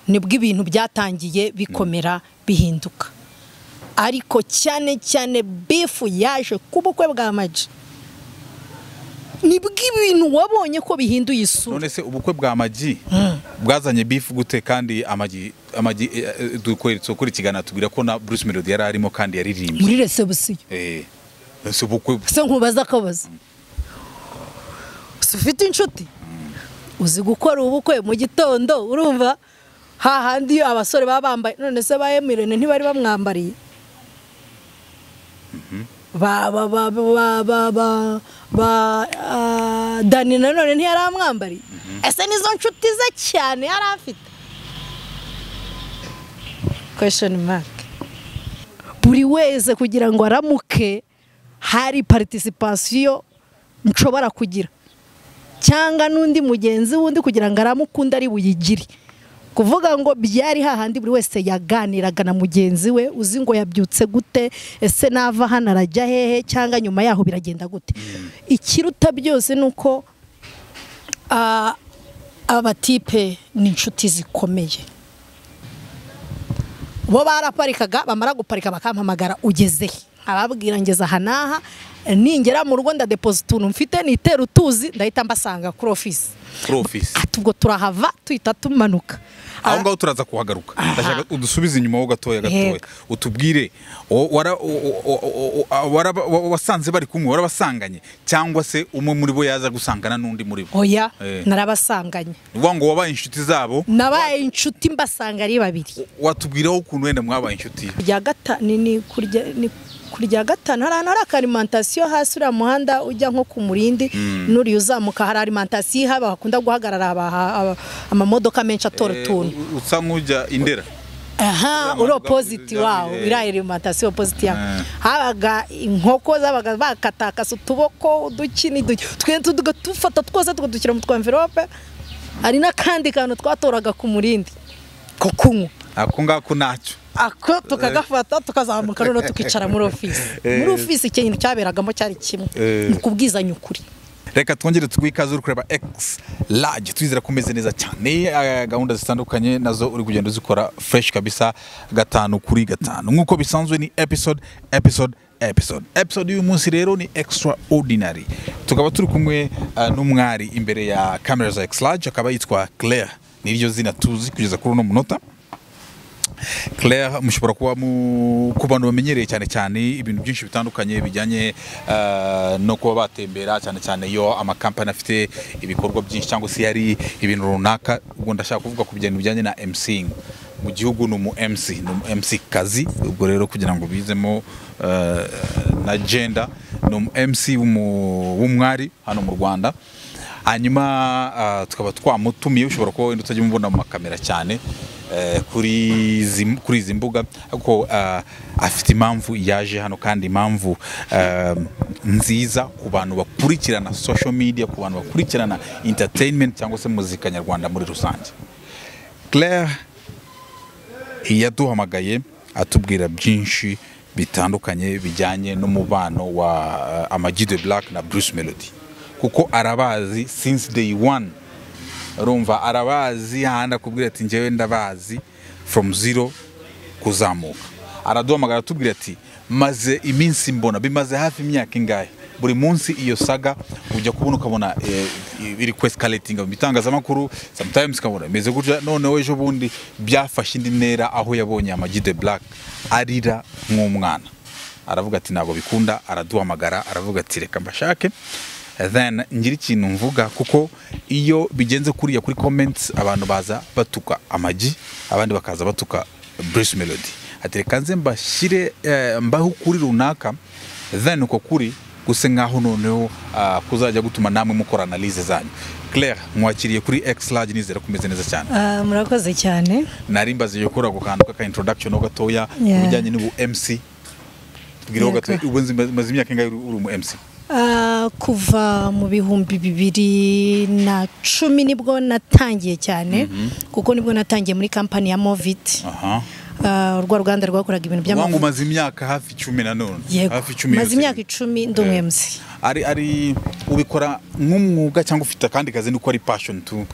nibwo ibintu byatangiye bikomera bihinduka ariko cyane cyane bifu yaje ku bukwe bwa maji nibwo ibintu wabonye ko bihinduye isura none se ubukwe bwa magi bwazanye bifu gute kandi amagi amagi eh, eh, dukweretse ukuri ikiganiro tubwira ko na Bruce Melody yari arimo kandi yaririmbye muri resebusiyo eh ese ubukwe se nkubaza akabazo si ufite inshuti uzi gukora ubukwe mu gitondo urumva hahandi iyo abasore baba bambaye none se ba emirene ntibari bamwambariye ba ba ba ba ba ba ba ah, dani nanone ntiyari amwambariye ese nizo nshuti ze cyane yari afite kwesheni maki buri wese kugira ngo aramuke hari paritisipasiyo nshobora kugira cyangwa n'undi mugenzi wundi kugira ngo aramukunde ari buyigire kuvuga ngo byari hahandi buri wese yaganiraga na mugenzi we uzi ngo yabyutse gute ese nava hano arajya hehe cyangwa nyuma yaho biragenda gute ikiruta byose ni uko ah, abatipe ni inshuti zikomeye bo baraparikaga bamara guparika bakampamagara ugeze he ababwira ngeze aha n'aha ningera mu rugo ndadepozita utuntu mfite nitera utuzi ndahita mbasanga kuri ofisi kuri office ati ubwo turahava tuhita tumanuka aho ngaho turaza kuhagaruka ndashaka udusubize inyuma ho gatoya gatoya Yego. utubwire o- wara- o- o- o- o- waraba- wa- wasanze bari kumwe warabasanganye cyangwa se umwe muri bo yaza gusangana n'undi muri bo oya Eh. narabasanganye ni ukuvuga ngo wabaye inshuti zabo nabaye inshuti mbasanga ari babiri watubwiraho ukuntu wenda mwabaye inshuti kurya gatanu ni kurya ni kurya gatanu hari ahantu hari akarimantasiyo hasi uriya muhanda ujya nko ku murindi n'uriya uzamuka hari arimantasiyo ihaba bakunda guhagarara aba- aba- amamodoka menshi atora utuntu Eh, usa nk'ujya indera aha Uriya uri muhanda opoziti ujya- wawo eh. iriya arimantasiyo opoziti yawo Eh. habaga inkoko zabaga bakatakasa utuboko uduki n'iduki twenda tugafata twose tukadushyira mu twamvirope hari n'akandi kantu twatoraga ku murindi ko kunywa ako ngako ntacyo ako tukagafata tukazamuka noneho tukicara muri ofisi muri ofisi ikintu cyaberagamo cyari kimwe Eh. ni ukubwizanya ukuri reka twongere tuguhe ikaze uri kureba x large twizera ko umeze neza cyane eh, gahunda zitandukanye nazo uri kugenda uzikora fresh kabisa gatanu kuri gatanu nk'uko bisanzwe ni episode episode episode episode y'uyu munsi rero ni extraordinary tukaba turi kumwe eh, n'umwari imbere ya camera za x large akaba yitwa Claire niryo zina tuzi kugeza kuri uno munota Claire mushobora kuba mu ku bantu bamenyereye cyane cyane ibintu byinshi bitandukanye bijyanye eh, no kuba batembera cyane cyane iyo amakampani afite ibikorwa byinshi cyangwa se yari ibintu runaka ubwo ndashaka kuvuga ku bintu bijyanye na MCing mu gihugu ni umu MC ni umu MC kazi ubwo rero kugira ngo bizemo eh, na gender ni umu MC w'umu- w'umwari hano mu Rwanda hanyuma ah, tukaba twamutumiye ushobora kuba wenda utajya umubona mu makamera cyane eh, kuri izi- kuri izi mbuga ariko ah, afite impamvu yaje hano kandi impamvu eh, nziza ku bantu bakurikirana social media ku bantu bakurikirana entertainment cyangwa se muzika nyarwanda muri rusange Claire yaduhamagaye atubwira byinshi bitandukanye bijyanye n'umubano wa eh, Ama G the Black na Bruce Melody kuko arabazi since day one urumva arabazi hahandi akubwira ati njyewe ndabazi from zero kuzamuka araduhamagara atubwira ati maze iminsi mbona bimaze hafi imyaka ingahe buri munsi iyo saga ujya kubona ukabona eh, iri ku escalating mu bitangazamakuru sometimes ukabona imeze gutya noneho ejo bundi byafashe indi ntera aho yabonye Ama G the Black arira nk'umwana aravuga ati ntabwo bikunda araduhamagara aravuga ati reka mbashake then ngira ikintu mvuga kuko iyo bigenze kuriya kuri comments abantu baza batuka amagi abandi bakaza batuka Bruce Melody ati reka nze mbashyire eh, mbaho kuri runaka then uko kuri guse nkaho noneho ah, kuzajya gutuma namwe mukora analyse zanyu Claire mwakiriye kuri X large nizera kumeze neza cyane murakoze cyane nari mbaze iyo kora ako kantu k'aka introduction ho gatoya Yeah. ku bijyanye n'ubu MC tubwireho Yego. gatoya ubu nzi- maze imyaka ingahe uri uri umu MC Ah, kuva mu bihumbi bibiri na cumi nibwo natangiye cyane kuko nibwo natangiye muri kampani ya moviti aha Ah, urwa ruganda rwakoraga ibintu uvuga ngo by'amavuta umaze imyaka hafi icumi na none yego hafi icumi maze yose. imyaka icumi ndi umu Eh. MC. ari ari ubikora nk'umwuga cyangwa ufite akandi kazi nuko ari passion tu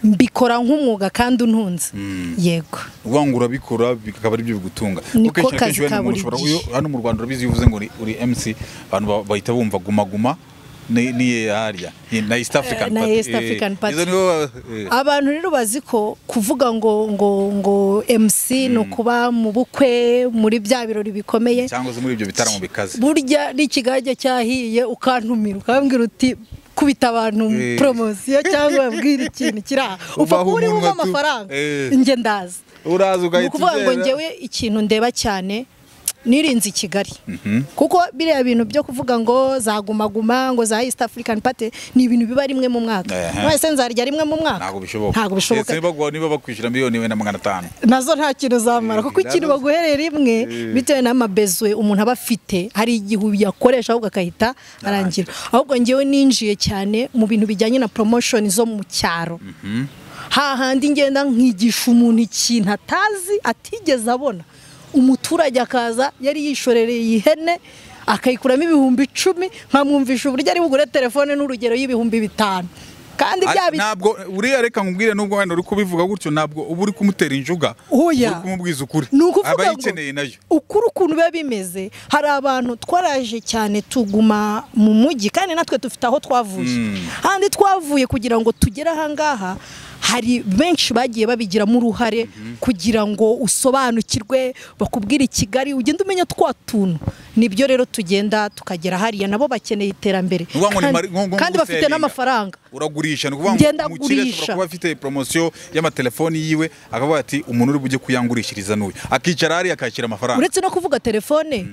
mbikora nk'umwuga kandi untunze yego uvuga ngo urabikora bikaba ari byo bigutunga Niko kuko kenshi na kazi kenshi wenda ka buri umuntu ushobora gihe. uyu- hano mu rwanda urabizi iyo uvuze ngo uri, uri mc abantu ba- bahita bumva guma guma ni- niye harya Ni- na east african na Party. East Eh, African Party. izo nibo ba- eh, abantu rero bazi ko kuvuga ngo ngo ngo MC ni ukuba mu bukwe muri bya birori bikomeye cyangwa se muri ibyo bitaramo bikaze burya n'ikigage cyahiye ukantumira ukambwira uti kubita abantu Eh. poromosiyo cyangwa wabwira ikintu kiri aha upfa Uvaho kuba uri umuntu bumve watu- amafaranga Eh. njye ndazi uraza ni ugahita ukuvuga ngo ugera. ngewe ikintu ndeba cyane nirinze i kigali kuko biriya bintu byo kuvuga ngo zagumaguma ngo za east african party ni ibintu biba rimwe mu mwaka Ehe. mwese nzarya rimwe mu mwaka ntabwo bishoboka ntabwo bishoboka Ndetse baguha- niba bakwishyura miliyoni wenda magana atanu nazo nta kintu zamara Eh, kuko ikintu nazo- baguhereye rimwe bitewe n'amabezwe umuntu aba afite hari igihe uyakoresha ahubwo agahita arangira ahubwo ngewe ninjiye cyane mu bintu bijyanye na promotion zo mu cyaro hahandi ngenda nkigisha umuntu ikintu atazi atigeze abona umuturage akaza yari yishorereye ihene akayikuramo ibihumbi icumi nkamwumvisha uburyo ari bugure telefone n'urugero y'ibihumbi bitanu kandi bya Ari- bi- ntabwo uriya reka nkubwire nubwo wenda uri kubivuga gutyo ntabwo uba uri kumutera injuga Oya. uri kumubwiza ukuri ni ukuvuga ngo abayikeneye nayo ukuri ukuntu biba bimeze hari abantu twaraje cyane tuguma mu mujyi kandi natwe dufite aho twavuye handi twavuye kugira ngo tugere ahangaha hari benshi bagiye babigiramo uruhare kugira ngo usobanukirwe bakubwire i kigali ugende umenya twa tuntu nibyo rero tugenda tukagera hariya nabo bakeneye iterambere Ni ukuvuga ngo ni kandi- mari- ngo- ngo- ngo kandi bafite guselinga. n'amafaranga uragurisha ni ukuvuga Ngenda ngo umukire ashobora gurisha. kuba afite poromosiyo y'amatelefoni yiwe akavuga ati umuntu uri bujye kuyangurishiriza n'uyu akicara hariya akakira amafaranga uretse no kuvuga telefone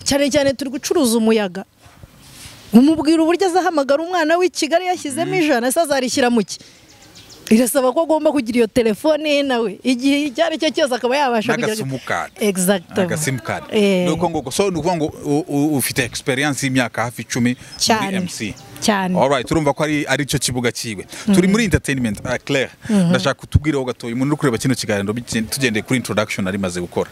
cyane cyane turi gucuruza umuyaga umubwira uburyo azahamagara umwana w'i kigali yashyizemo ijana se azarishyira mu ki irasaba ko agomba kugira iyo telefone ye nawe igihe icyo ari cyo cyose akaba yabasha n'agasimukadi Exactement. agasimukadi Eh. ni uko ngo so ni ukuvuga ngo u- u- ufite egisperiyanse y'imyaka hafi icumi muri Cyane. mc Cyane. Alright, turumva ko ari ari cyo kibuga kiwe turi muri entertainment ah, Claire ndashaka utubwireho gatoya umuntu uri kureba kino kiganiro bigen- tugendeye kuri introduction arimaze gukora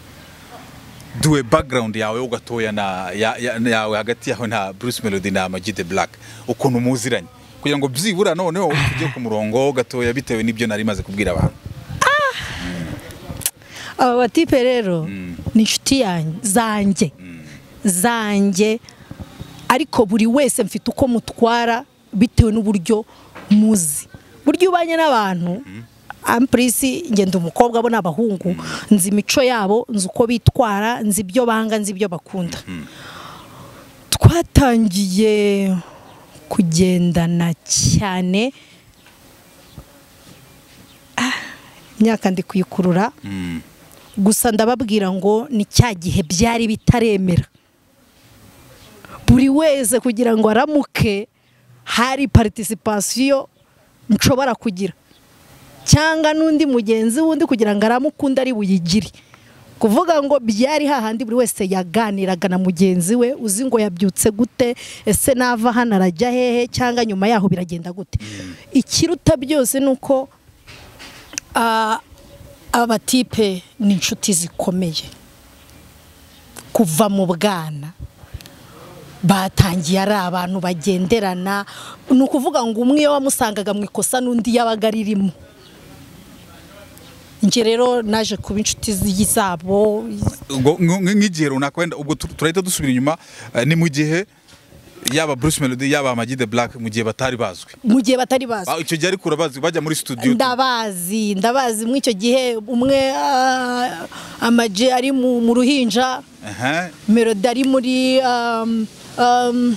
duwe background yawe ho gatoya na ya- ya- yawe hagati yawe na Bruce Melody na Ama G The Black ukuntu muziranye kugira ngo byibura noneho tujye ku murongo gatoya bitewe n'ibyo nari maze kubwira abantu aba batipe rero ni inshuti yan- zanjye zanjye ariko buri wese mfite uko mutwara bitewe n'uburyo muzi burya iyo ubanye n'abantu ampurisi ngenda umukobwa bo n'abahungu nzi imico yabo nzi uko bitwara nzi ibyo banga nzi ibyo bakunda twatangiye kugendana cyane Ah, imyaka ndi kuyikurura gusa ndababwira ngo ni cya gihe byari bitaremera buri wese kugira ngo aramuke hari participation nshobora kugira cyangwa n'undi mugenzi wundi kugira ngo aramukunde ari buyigire kuvuga ngo byari hahandi buri wese yaganiraga na mugenzi we uzi ngo yabyutse gute ese nava hano arajya hehe cyangwa nyuma yaho biragenda gute ikiruta byose ni uko ah, aba batipe ni inshuti zikomeye kuva mu bwana batangiye ari abantu bagenderana ni ukuvuga ngo umwe iyo wamusangaga mu ikosa n'undi yabaga aririmo njye rero naje kuba inshuti zi- zabo Ubwo nk- nk- nk'igihe runaka wenda ubwo tu- turahita dusubira inyuma eh, ni mu gihe yaba Bruce Melody yaba Ama G The Black mu gihe batari bazwi mu gihe batari bazi Ba- icyo gihe ariko urabazwi bajya muri studio ndabazi ndabazi muri icyo gihe umwe ah, amaje ari mu mu ruhinja Aha, melodi ari muri um, um,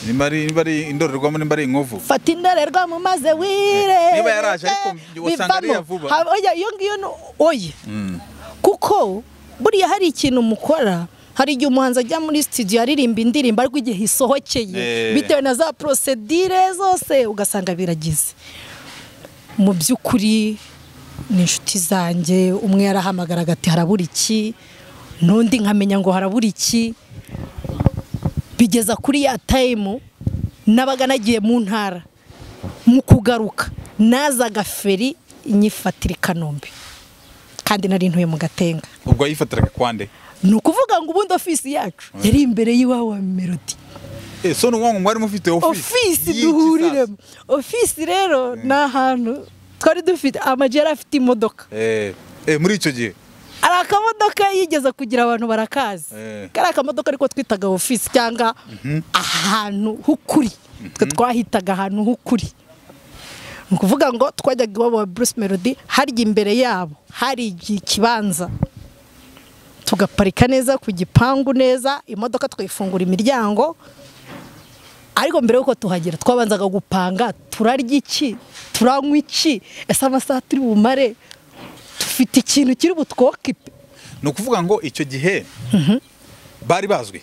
nimba ari nimba ari indorerwamo nimba ari inkovu fata indorerwamo maze wire Niba yaraje ariko wasanga ari iya vuba. iyo ngiyo ni oye kuko buriya hari ikintu mukora hari igihe umuhanzi ajya muri studio aririmba indirimbo ariko igihe isohokeye Eh. bitewe na za porosedire zose ugasanga biragize mu by'ukuri ni inshuti zanjye umwe yarahamagaraga ati harabura iki n'undi nkamenya ngo harabura iki bigeza kuri ya tayimu nabaga nagiye mu ntara mu kugaruka nazaga feri inyifatira i kanombe kandi nari ntuye mu gatenga ubwo yifatiraga kwande ni ukuvuga ngo ubundi ofisi yacu yari imbere y'iwawe wa melodi eh so ni uwo mwari mufite office ofisi y'iki sasa? duhuriremo ofisi rero ni ahantu twari dufite amajyeri afite imodoka Eh, eh, muri icyo gihe hari akamodoka yigeze kugira abantu barakazi Eh. kari akamodoka ariko twitaga ofisi cyangwa ahantu h'ukuri twe twahitaga ahantu h'ukuri ni ukuvuga ngo twajyaga iwabo wa bruce melody harya imbere yabo hari ikibanza tugaparika neza ku gipangu neza imodoka twifungura imiryango ariko mbere y'uko tuhagera twabanzaga gupanga turarya iki turanywa iki ese amasaha turi bumare dufite ikintu kiri butwokipe ni ukuvuga ngo icyo gihe bari bazwi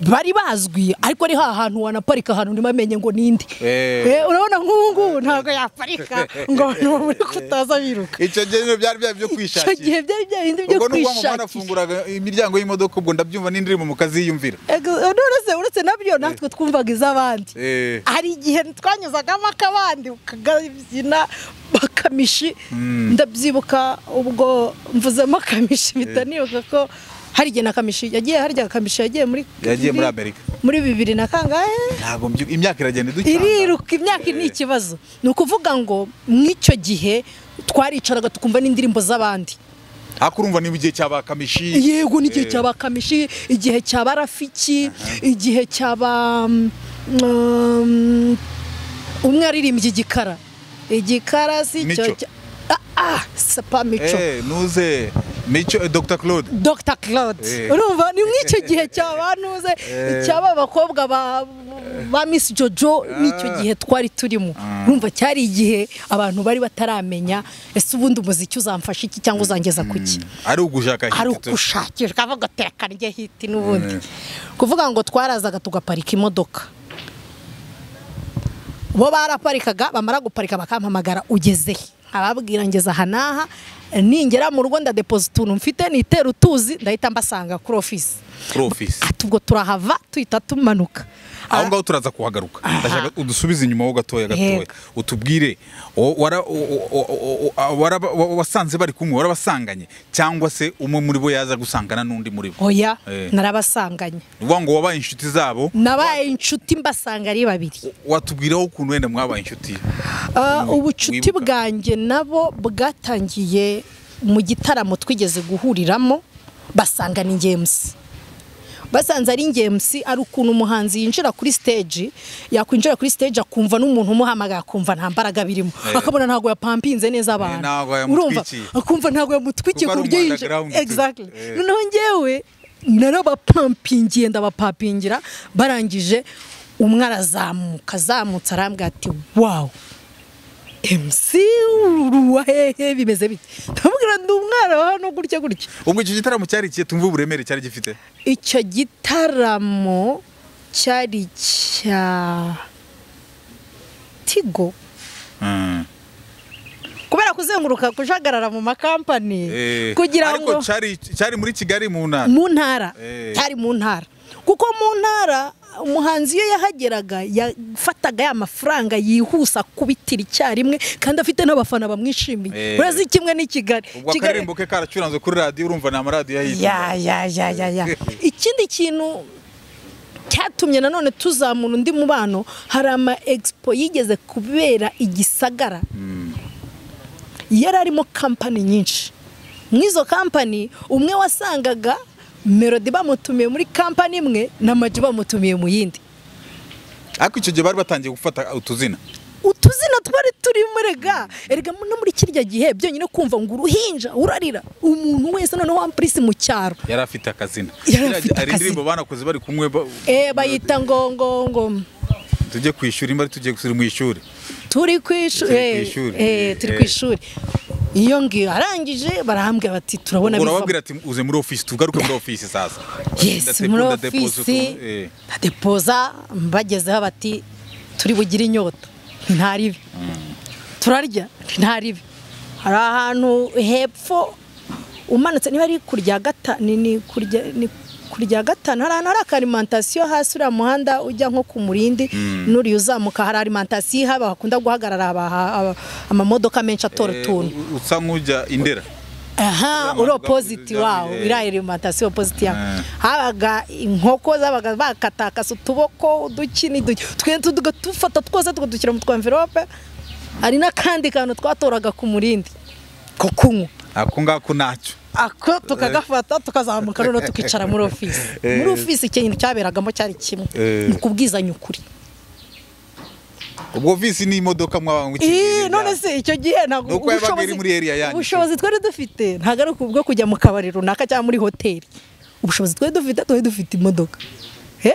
bari bazwi ariko ari ha hantu wanaparika ahantu ntibamenye ngo ninde Eh. Eh, urabona nk'ubu ngubu ntabwo yaparika ngo abantu bamuri kutaza biruka icyo gihe nyine byari byari byo icyo gihe kwishakira byari byarindi byo ubwo ni ukuvuga ngo kwishakira mwanafunguraga imiryango y'imodoka ubwo ndabyumva n'indirimbo mukaziyumvira Ego, none se uretse nabyo natwe twumvaga iz'abandi Eh. hari igihe twanyuzagamo akabandi ukakabyina bakamishi ndabyibuka ubwo mvuzemo akamishi mpita nibuka ko hari igihe na kamishi yagiye harya kamishi yagiye muri Yagiye muri Amerika. muri bibiri na kangahe ntabwo mbyu- imyaka iragenda idukanga iriruka imyaka ni ikibazo ni ukuvuga ngo mw'icyo gihe twaricaraga tukumva n'indirimbo z'abandi ariko urumva niba igihe cya bakamishi yego n'igihe cya ba kamishi igihe cya ba rafiki igihe cya ba mm, umwe yaririmbye igikara igikara si cyo Mico. cya- Ah, ah, sapa mico Eh, nuze mico eh, dr claude Dr Claude Eh. urumva ni nk'icyo gihe cyabanuze icyaba abakobwa ba ba Miss Jojo n'icyo gihe twari turimo urumva cyari igihe abantu bari bataramenya ese ubundi umuziki uzamfasha iki cyangwa uzangeza ku ki ari ugushaka hari hiti tu. ugushakishwa kavuga tekana rye hiti n'ubundi kuvuga ngo twarazaga tugaparika imodoka bo baraparikaga bamara guparika bakampamagara ugeze he ababwira ngeza aha n'aha ningera mu rugo ndadepozita utuntu mfite nitera utuzi ndahita mbasanga kuri ofisi kuri ofisi ati ubwo turahava tuhita tumanuka aho ngaho turaza kuhagaruka ndashaka udusubize inyuma ho gatoya gatoya Yego. utubwire o- wara- o- o- o- o- o- waraba- wa- wasanze bari kumwe warabasanganye cyangwa se umwe muri bo yaza gusangana n'undi muri bo oya Eh. narabasanganye ni ukuvuga ngo wabaye inshuti zabo nabaye inshuti mbasanga ari babiri watubwiraho ukuntu wenda mwabaye inshuti Ah, Wi- ubucuti wibuka. bwanjye nabo bwatangiye mu gitaramo twigeze guhuriramo basanga ni ngemusi basanze ari ngemusi ari ukuntu umuhanzi yinjira kuri stage yakwinjira kuri stage akumva n'umuntu umuhamagaye akumva nta mbaraga birimo Eh. akabona ntabwo yapampinze neza abantu ntabwo urumva yamutwikiye. akumva ntabwo yamutwikiye Kuko ku ari buryo umu yinjira underground. exactly Eh. noneho ngewe narabapampingiye ndabapapingira barangije umwe arazamuka azamutse arambwira ati wawu MC uruwa hehe bimeze bite ndamubwira ndi umwana wa hano gutya gutya ubwo icyo gitaramo cyari ikihe tumve uburemere cyari gifite icyo gitaramo cyari cya tigo Mm. kubera kuzenguruka kujagarara mu makampani Eh, kugira ariko ngo cyari cyari muri kigali mu ntara mu ntara Eh. cyari mu ntara kuko mu ntara umuhanzi iyo yahageraga yafataga ya mafaranga yihusa kubitira icyarimwe kandi afite n'abafana bamwishimiye Eh. urazi kimwe n'i Kigali ubwo Kigali- akaririmbo ke karacuranzwe kuri radiyo urumva ni amaradiyo yahita ya ya ya ya ya ikindi kintu cyatumye nanone tuzamura undi mubano hari ama egisipo yigeze kubera i gisagara yari arimo kampani nyinshi mw'izo kampani umwe wasangaga melodi bamutumiye muri kampani imwe na maji bamutumiye mu yindi ariko icyo gihe bari batangiye gufata utuzina utuzina twari turimo rega erega no muri kirya gihe byonyine kumva ngo uruhinja urarira umuntu wese noneho wampurisi mu cyaro yari afite akazina Yari afite hari indirimbo banakoze bari kumwe ba- Eh, bayita ngo ngo ngo tujye ku ishuri imba tugiye gusubira mu ishuri turi ku ishuri Turi ku eh, ishuri. eh, turi ku Eh. ishuri iyo ngiyo arangije barahambwira bati turabona urababwira bivamo ati uze muri ofisi tugaruke muri ofisi sasa yesi Ndatepo- muri ndadepoza ofisi utuntu, eh. ndadepoza mbagezeho bati turi bugire inyota ntaribi turarya ntaribi hari ahantu hepfo umanutse niba ari kurya gatanu ni kurya ni kurya gatanu hari ahantu hari akarimantasiyo hasi uriya muhanda ujya nko ku murindi n'uriya uzamuka hari arimantasiyo ihaba hakunda guhagarara aba- aba- amamodoka menshi atora Eh, utuntu u- usa nk'ujya indera aha uri Uriya muhanda opoziti ujya- wawo eh. iriya alimantasiyo opoziti yawe Eh. habaga inkoko zabaga bakatakasa utuboko uduki n'uduki tugenda tugafata twose tukadushyira mu twamvirope hari n'akandi kantu twatoraga ku murindi ko kunywa ako ngako nacyo ako tukagafata tukazamuka noneho tukicara muri ofisi muri ofisi ikintu cyaberagamo cyari kimwe Eh. ni ukubwizanya ukuri ubwo visi ni imodoka mwaba Ih, none se icyo gihe ntabwo Nuko yabaga iri muri area yanyu. ubushobozi twari dufite ntabwo ari ubwo kujya mu kabari runaka cyangwa muri hoteli ubushobozi twari dufite twari dufite imodoka Eh?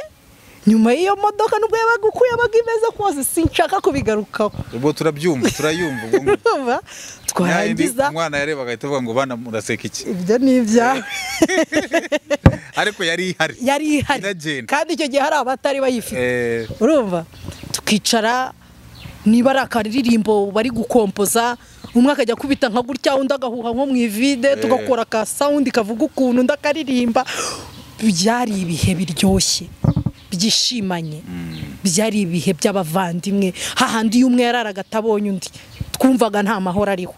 nyuma y'iyo modoka nubwo yabaga uko yabaga imeze kose sinshaka kubigarukaho ubwo turabyumva turayumva ubwo ngo- Urumva? Ya yindi twarangiza umwana yarebaga ahita avuga ngo bana muraseka iki ibyo ni ibyawe ariko yari ihari yari ihari Iragenda. kandi icyo gihe hari abatari bayifite Eh, urumva tukicara niba ari akaririmbo bari gukompoza umwe akajya akubita nka gutya undi agahuha nko mu ivide tugakora aka sawundi kavuga ukuntu undi akaririmba byari ibihe biryoshye byishimanye byari ibihe by'abavandimwe hahandi iyo umwe yararaga atabonye undi twumvaga nta mahoro ariho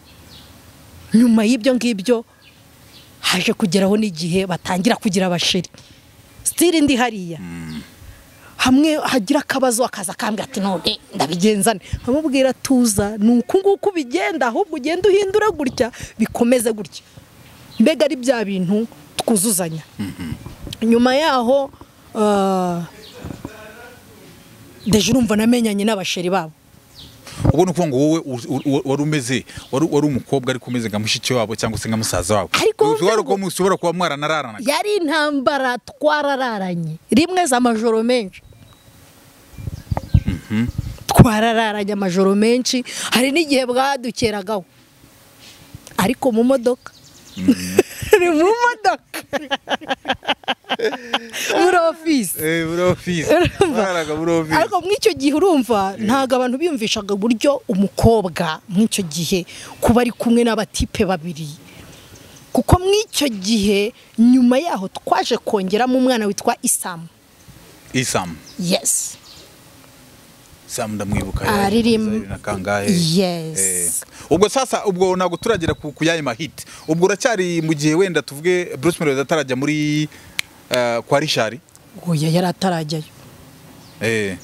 nyuma y'ibyo ngibyo haje kugeraho n'igihe batangira kugira abasheri sitiri ndi hariya hamwe hagira akabazo akaza akambwira ati none ndabigenzane nkamubwira tuza ni uku nguku bigenda ahubwo ugenda uhindura gutya bikomeze gutya mbega ari bya bintu twuzuzanya nyuma yaho ah, deje urumva namenyanye n'abasheri babo ubwo ni ukuvuga ngo wowe u- u- wari umeze wari wari umukobwa ariko umeze nka mushiki wabo cyangwa se nka musaza wabo Ariko Ubu ushobora ngo- kuba mushobora kuba mwaranararanaga yari intambara twarararanye rimwe z'amajoro menshi twarararanye amajoro menshi hari n'igihe bwadukeragaho ariko mu modoka ni mu modoka muri ofisi Eh, muri ofisi Urumva? Bararaga muri ofisi ariko muri icyo gihe urumva ntabwo abantu biyumvishaga uburyo umukobwa muri icyo gihe kuba ari kumwe n'abatipe babiri kuko muri icyo gihe nyuma yaho twaje kongeramo umwana witwa isamu isamu yesi isamu ndamwibuka Aririmba. yari na kangahe Yes. Eh, ubwo sasa ubwo ntabwo turagera ku ku yayi mahiti ubwo uracyari mu gihe wenda tuvuge Bruce Melody atarajya muri eh, kwa Richard oya yari atarajyayo eh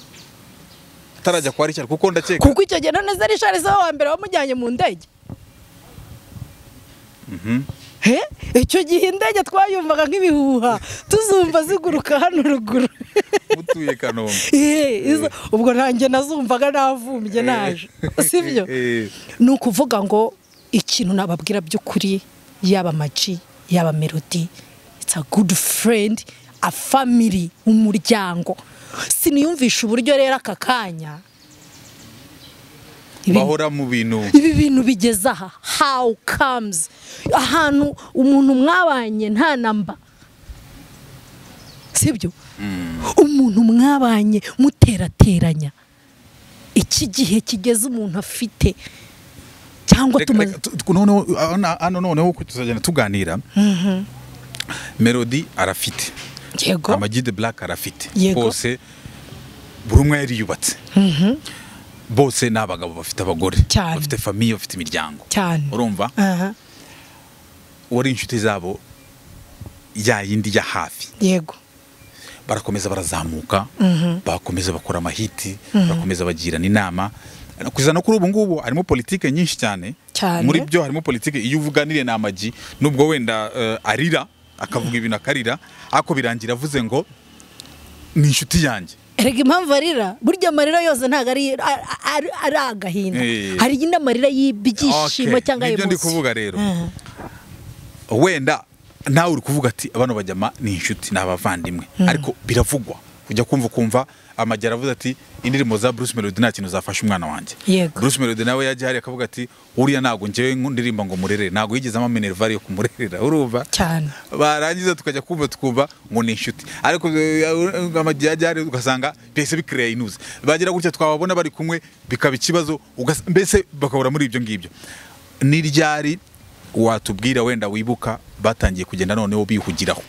atarajya kwa Richard kuko ndakeka kuko icyo gihe none zari shari wa mbere wamujyanye mu ndege He? icyo gihe indege twayumvaga nk'ibihuha tuzumva ziguruka hano ruguru utuye Kanombe Eh, izo- ubwo nanjye nazumvaga navumbye naje sibyo Eh. ni ukuvuga ngo ikintu nababwira by'ukuri yaba amaji yaba melodi it's a good friend a family umuryango siniyumvisha uburyo rero aka kanya ibi- bahora mu bintu ibi bintu bigeze aha how comes ahantu umuntu mwabanye nta namba sibyo umuntu mwabanye muterateranya iki gihe kigeze umuntu afite cyangwa Reka- tumaze reka, tu- tu- noneho hano- hano noneho ko tuzagenda tuganira melody arafite yego amagi de black arafite Yego. bose buri umwe yariyubatse bose ni abagabo bafite abagore Cyane. bafite famiye bafite imiryango cyane urumva Aha, wari inshuti zabo ya yindi ya hafi yego barakomeza barazamuka bakomeza bakora amahiti bakomeza bagirana inama kugeza no kuri ubu ngubu harimo politike nyinshi cyane Cyane. muri byo harimo politike iyo uvuganire na amagi nubwo wenda eh, arira akavuga ibintu akarira ariko birangira avuze ngo ni inshuti yanjye erega impamvu arira burya amarira yose ntabwo ari ari- ari- ari agahinda Eh. hari indi amarira y'ibyishimo Okay, cyangwa nibyo ndi emosi kuvuga rero wenda nawe uri kuvuga ati abana bajyama ni inshuti ni abavandimwe ariko biravugwa kujya kumva ukumva amajyara avuze ati indirimbo za Bruce Melody nta kintu zafasha umwana wanjye Yego. Bruce Melody nawe yajya hariya akavuga ati uriya ntabwo njyewe nku- ndirimba ngo murerere ntabwo yigeze ama minervari yo kumurerera urumva cyane barangiza tukajya kumva tukumva ngo ni inshuti ariko amajyajyari ugasanga byahise bikireye inuze bagira gutya twababona bari kumwe bikaba ikibazo ugas- mbese bakabura muri ibyo ngibyo ni ryari watubwira wenda wibuka batangiye kugenda noneho bihugiraho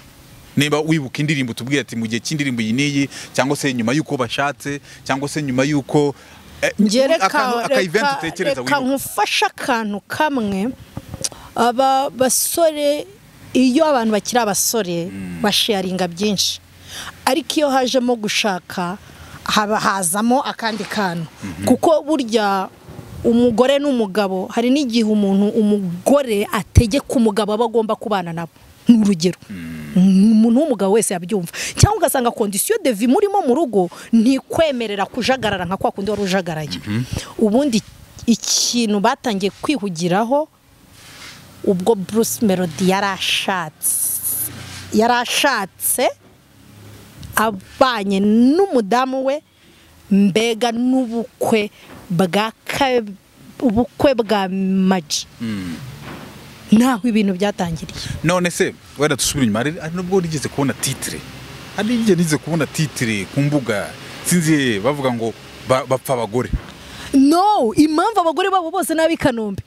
niba wibuka indirimbo tubwira ati mu gihe cy'indirimbo iyi n'iyi cyangwa se nyuma y'uko bashatse cyangwa se nyuma y'uko eh, Njye reka- akantu- aka reka- event utekereza reka wibuka nkufashe akantu kamwe aba basore iyo abantu bakiri abasore basharinga byinshi ariko iyo hajemo gushaka haba hazamo akandi kantu kuko burya umugore n'umugabo hari n'igihe umuntu umugore ategeka umugabo aba agomba kubana nabo ni urugero umuntu w'umugabo wese yabyumva cyangwa ugasanga kondisiyo devi murimo mu rugo ntikwemerera kujagarara nka kwa kundi wari ujagaraye ubundi ikintu batangiye kwihugiraho ubwo bruce melody yari ashatse yari ashatse abanye n'umudamu we mbega n'ubukwe bwa ka- ubukwe bwa maji naho ibintu byatangiriye none se wenda dusubire inyuma hari hari n'ubwo nigeze kubona titire hari n'igihe nigeze kubona titire ku mbuga sinzi bavuga ngo ba- bapfa abagore no impamvu abagore babo bose n'ab'i kanombe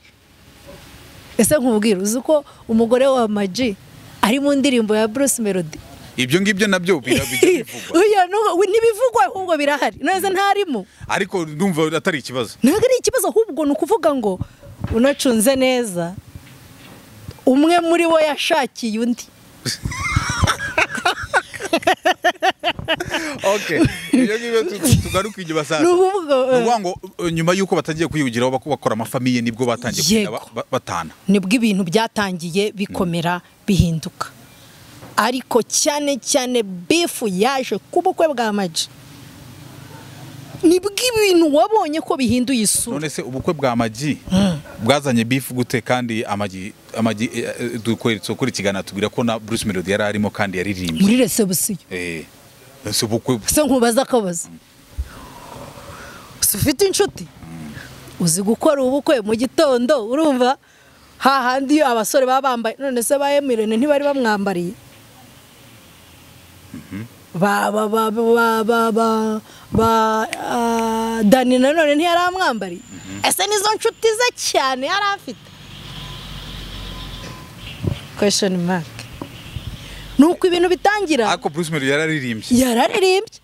ese nkubwira uzi ko umugore wa maji ari mu ndirimbo ya bruce melody ibyo ngibyo nabyo bijya bijya bivugwa Oya, n'ubwo- ntibivugwa ahubwo birahari neza ntarimo ariko ndumva atari ikibazo ntabwo ari ikibazo ahubwo ni ukuvuga ngo unacunze neza umwe muri bo yashakiye undi okay ibyo ngibyo tu- tu- tugaruke inyuma ni sasa ukuvuga ni ukuvuga ngo uh, nyuma y'uko batagiye kwiyugiraho bak- bakora amafamiye nibwo batangiye kugenda Yego. ba- ba- batana nibwo ibintu byatangiye bikomera bihinduka ariko cyane cyane bifu yaje ku bukwe bwa maji nibwo ibintu wabonye ko bihinduye isura none se ubukwe bwa magi bwazanye bifu gute kandi amagi amagi eh, eh, dukore dukore ikiganiro tubwira ko na bruce melody yari arimo kandi yaririmbye muri resebusiyo eh ese ubukwe se nkubaza akabazo si ufite inshuti uzi gukora ubukwe mu gitondo urumva hahandi abasore baba bambaye none se ba emirene ntibari bamwambariye ba ba ba ba ba ba ba ah, dani nanone ntiyari amwambariye ese nizo nshuti ze cyane yari afite kweshoni maki ni uko ibintu bitangira ariko bruce melody yari aririmbye yararirimbye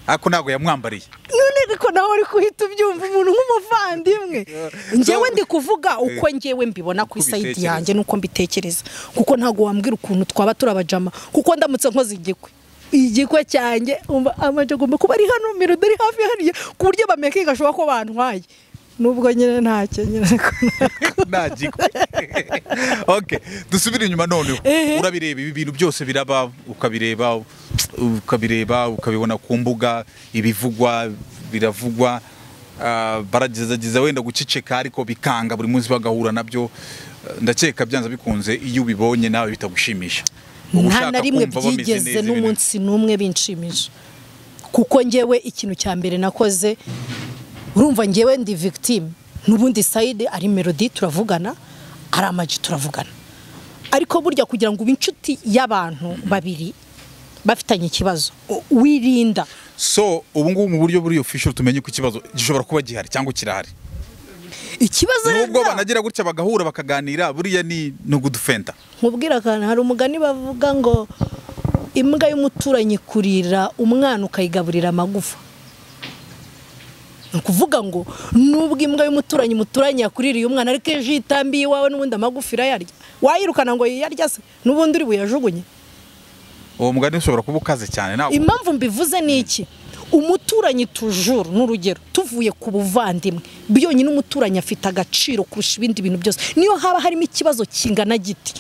ariko ntabwo yamwambariye none ariko nawe uri kuhita ubyumva umuntu nk'umuvandimwe njyewe ndi kuvuga uko njyewe mbibona ku Uko isayidi ubitekereza. yanjye n'uko mbitekereza kuko ntabwo wambwira ukuntu twaba turabajama kuko ndamutse nkoze igikwe igikwe cyanjye umva amajya agomba kuba ari hano mirudo ari hafi hariya ku buryo bamekinga ashobora ko bantwaye nubwo nyine ntacyo nyine nta gikwe okay dusubire inyuma none Ehe. urabireba ibi bintu byose biraba ukabireba ukabireba ukabibona ku mbuga ibivugwa biravugwa ah, baragerageza wenda guceceka ariko bikanga buri munsi bagahura nabyo Ah, ndakeka byanze bikunze iyo ubibonye nawe bitagushimisha nta Uba ushaka na rimwe kumva bameze byigeze neza, ibintu- n'umunsi n'umwe binshimisha kuko ngewe ikintu cya mbere nakoze urumva ngewe ndi victime n'ubundi sayide ari melody turavugana ari amaji turavugana ariko burya kugira ngo ube inshuti y'abantu babiri bafitanye ikibazo u- wirinda so ubu ngubu mu buryo buri official tumenye ko ikibazo gishobora kuba gihari cyangwa kirahari ikibazo nubwo rero banagira gutya bagahura bakaganira buriya ni ni ugudufenta nkubwira akantu hari umugani bavuga ngo imbwa y'umuturanyi kurira umwana ukayigaburira amagufa ni ukuvuga ngo nubwo imbwa y'umuturanyi muturanye yakuririye umwana ariko ejo iyo itambiye iwawe n'ubundi amagufa irayarya wayirukana ngo yiyarya se n'ubundi uri buyajugunye uwo mugani ushobora kuba ukaze cyane nawe impamvu mbivuze ni iki umuturanyi tujuru ni urugero tuvuye ku buvandimwe byonyine umuturanyi afite agaciro kurusha ibindi bintu byose niyo haba harimo ikibazo kingana giti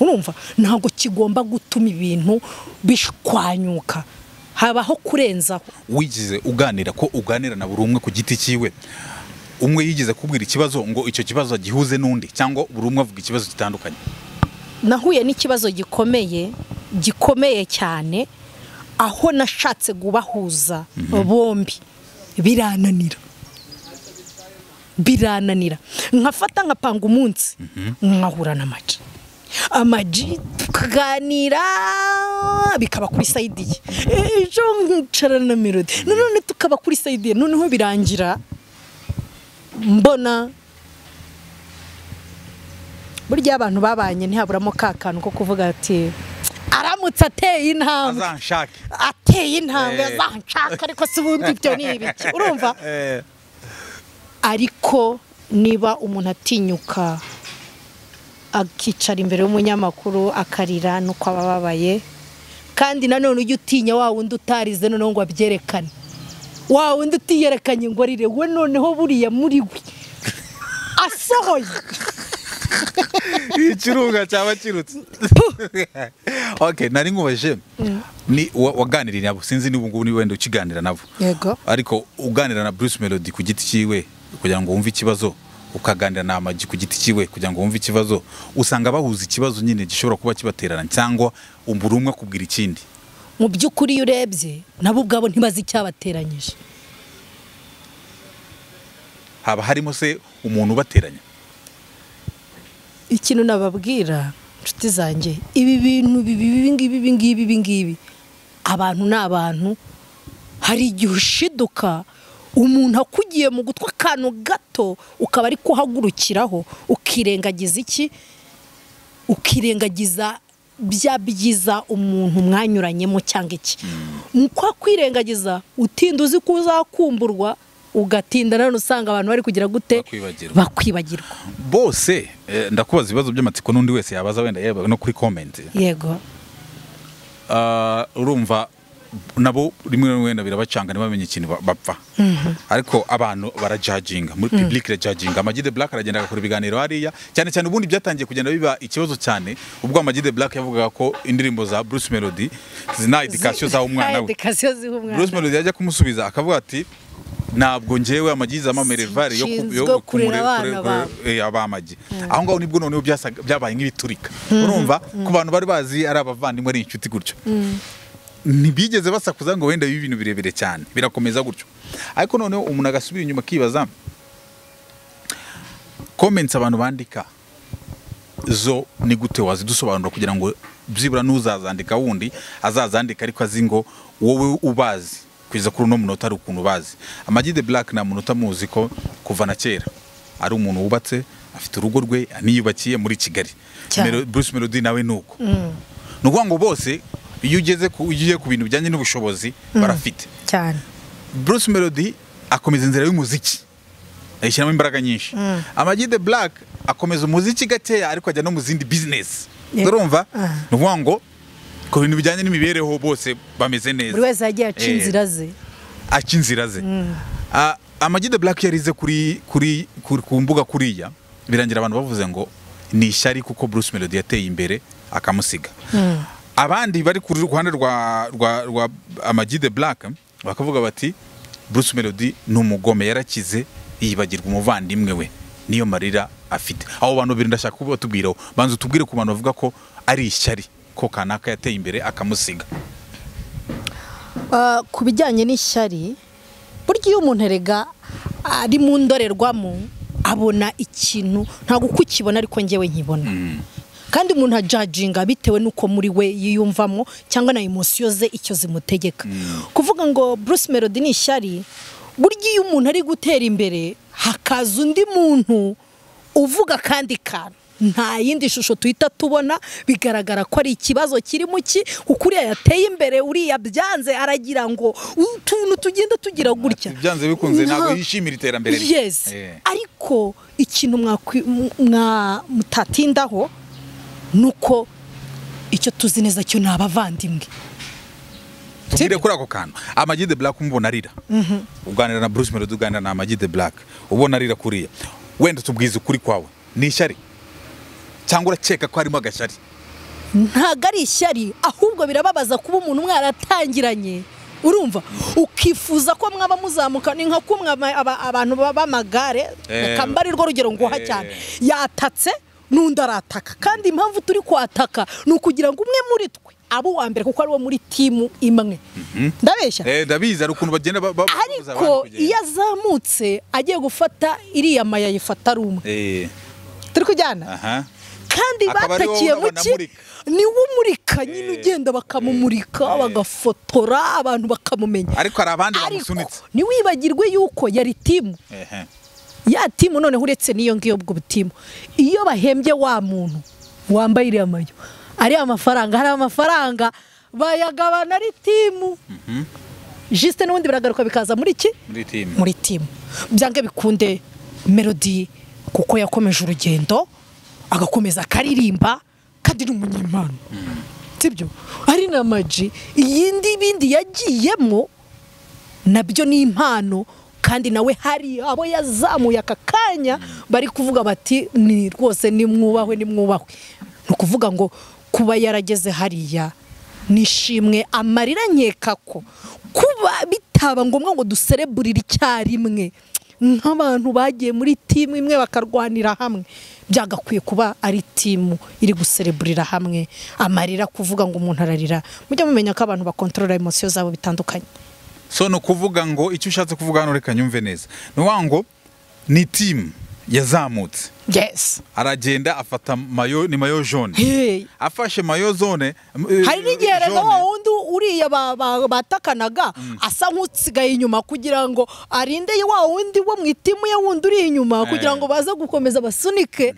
urumva ntabwo kigomba gutuma ibintu bishwanyuka habaho kurenzaho wigize uganira ko uganira na buri umwe ku giti cyiwe umwe yigeze kubwira ikibazo ngo icyo kibazo gihuze n'undi cyangwa buri umwe avuga ikibazo gitandukanye nahuye n'ikibazo gikomeye gikomeye cyane aho nashatse kubahuza bombi birananira birananira nkafata nkapanga umunsi nkahura na maji amaji tukaganira bikaba kuri sayidi ye ejo nkicara na melody nanone tukaba kuri sayidi ye noneho birangira mbona burya abantu babanye ntihaburamo ka kantu ko kuvuga ati aramutse ateye intambwe azanshake ateye intambwe Eh. azanshaka ariko si ubundi ibyo ni ibiki urumva Eh, ariko niba umuntu atinyuka akicara imbere y'umunyamakuru akarira nuko aba ababaye kandi nanone ujya utinya wa wundi utarize noneho ngo abyerekane wa wundi utiyerekanye ngo arire we noneho buriya muri we usohoye ikirunga cyaba kirutse okay nari nkubajije ni wa- waganiriye nabo sinzi niba ubungubu niba wenda ukiganira nabo Yego. ariko uganira na Bruce Melody ku giti cyiwe kugira ngo wumve ikibazo ukaganira na Amag ku giti cyiwe kugira ngo wumve ikibazo usanga bahuza ikibazo nyine gishobora kuba kibaterana cyangwa buri umwe akubwira ikindi mu by'ukuri iyo urebye nabo ubwabo ntibazi icyabateranyije haba harimo se umuntu ubateranya ikintu nababwira inshuti zanjye ibi bintu bibi ibi ngibi ibi ngibi ibi ngibi abantu ni abantu hari igihe ushiduka umuntu akugiye mu gutwi akantu gato ukaba ari kuhagurukiraho ukirengagiza iki ukirengagiza bya byiza umuntu mwanyuranyemo cyangwa iki mu kwakwirengagiza utinda uzi ko uzakumburwa ugatinda nanone usanga abantu bari kugira gute Bakwibagirwa. bakwibagirwa bose eh, ndakubaza ibibazo by'amatsiko n'undi wese yabaza wenda yaba no kuri comment yego Ah, urumva nabo rimwe na wenda birabacanga ntibamenye ikintu ba- bapfa ariko abantu barajajinga muri public irajajinga Amag the Black aragenda agakora ibiganiro hariya cyane cyane ubundi byatangiye kugenda biba ikibazo cyane ubwo Amag the Black yavugaga ko indirimbo za Bruce Melody zina edikasiyo zaho umwana we edikasiyo ziha umwana Bruce Melody yajya kumusubiza akavuga ati ntabwo ngewe amagize amamerevare yo ku- yo Nshinzwe kurera kumure- abana kure- bawe. eh, abamagi aho ngaho nibwo noneho byasaga- byabaye nk'ibiturika urumva ku bantu bari bazi ari abavandimwe ari inshuti gutyo ntibigeze basakuza ngo wenda bibe ibintu birebire cyane birakomeza gutyo ariko noneho umuntu agasubira inyuma akibaza comments abantu bandika zo ni gute wazidusobanura kugira ngo byibura n'uzazandika wundi azazandika ariko azi ngo wowe ubazi kugeza kuri uno munota hari ukuntu ubazi amagi de black nta munota muzi ko kuva na kera ari umuntu wubatse afite urugo rwe aniyubakiye muri kigali Cyane. Melo- bruce melody nawe ni uko ni ukuvuga ngo bose iyo ugeze ku iyo ugiye ku bintu bijyanye n'ubushobozi barafite cyane Bruce Melody akomeza inzira y'umuziki ayishyiramo imbaraga nyinshi Amag the Black akomeza umuziki gakeya ariko ajya no mu zindi business Yego. urumva Ah. ni ukuvuga ngo ku bintu bijyanye n'imibereho bose bameze neza buri wese yagiye aca Eh, inzira ze aca inzira ze Ah, Amag the Black yarize kuri kuri kuri- ku mbuga kuriya birangira abantu bavuze ngo ni ishyari kuko Bruce Melody yateye imbere akamusiga abandi bari ku ruhande rwa rwa rwa Amag the Black bakavuga bati Bruce Melody ni umugome yarakize yibagirwa umuvandimwe we niyo marira afite abo bantu babiri ndashaka kuba batubwiraho banza utubwire ku bantu bavuga ko ari ishyari ko kanaka yateye imbere akamusiga Ah, ku bijyanye n'ishyari burya iyo umuntu erega ari mu ndorerwamo abona ikintu ntabwo uko ukibona ariko ngewe nkibona kandi umuntu ajajinga bitewe n'uko muri we yiyumvamo cyangwa na emosiyo ze icyo zimutegeka kuvuga ngo bruce melody ni ishyari burya iyo umuntu ari gutera imbere hakaza undi muntu uvuga kandi kantu nta yindi shusho tuhita tubona bigaragara ko ari ikibazo kirimo ki kuko uriya yateye imbere uriya byanze aragira ngo utuntu tugenda tugira gutya byanze bikunze ntabwo Nta- yishimira iterambere rye. yes Eh. ariko ikintu mwakwi- mwa- mwa- mutatindaho ni uko icyo tuzi neza cyo ni abavandimwe tubwire Sibyo? kuri ako kantu amagi de black umubona arira uganira na bruce melody uganira na amagi de black ubona arira kuriya wenda tubwize ukuri kwawe ni ishyari cyangwa urakeka ko harimo agashyari ntabwo ari ishyari ahubwo birababaza kuba umuntu mwaratangiranye urumva ukifuza ko mwaba muzamuka ni nka kumwe aba- aba- abantu ba- b'amagare Eh, reka mbe ari rwo rugero nguha eh. cyane yatatse n'undi arataka kandi impamvu turi kwataka ni ukugira ngo umwe muri twe abe uwa mbere kuko ari wo muri timu imwe ndabeshya Eh, ndabizi hari ukuntu bagenda ba- ba- babuza abantu ariko kugenda. iyo azamutse agiye gufata iriya maya ayifata ari umwe Eh, turi kujyana aha kandi Akaba ari wowe batakiye mu ubona ki amurika. ni we umurika nyine ugenda bakamumurika eh. bagafotora abantu bakamumenya ariko hari abandi ariko bamusunitse ntiwibagirwe yuko yari timu Ehe. ya timu noneho uretse n'iyo ngiyo ubwo butimu iyo bahembye wa muntu wambaye iriya mayo ariya mafaranga hari amafaranga bayagabana ari timu jisite n'ubundi biragaruka bikaza muri iki muri timu muri timu byange bikunde melody kuko yakomeje urugendo agakomeza akaririmba kandi ni umunyempano sibyo ari na maji iyindi bindi yagiyemo nabyo ni impano kandi nawe hari abo yazamuye aka kanya bari kuvuga bati ni rwose nimwubahwe nimwubahwe ni ukuvuga ngo kuba yarageze hariya nishimwe amarira nkeka ko kuba bitaba ngombwa ngo dusereburire icyarimwe nk'abantu bagiye muri timu imwe bakarwanira hamwe byagakwiye kuba ari timu iri gusereburira hamwe amarira kuvuga ngo umuntu ararira mujye mumenya ko abantu bakontorora emosiyo zabo bitandukanye so ni ukuvuga ngo icyo ushatse kuvuga hano reka nyumve neza ni ukuvuga ngo ni timu yazamutse yes aragenda afata mayo ni mayo jone Hey. afashe mayo zone hari n'igihe rero wa wundi uriya ba- ba- batakanaga asa nk'usigaye inyuma kugira ngo arinde wa wundi wo mu itimu ye wundi uri inyuma kugira ngo baze gukomeza basunike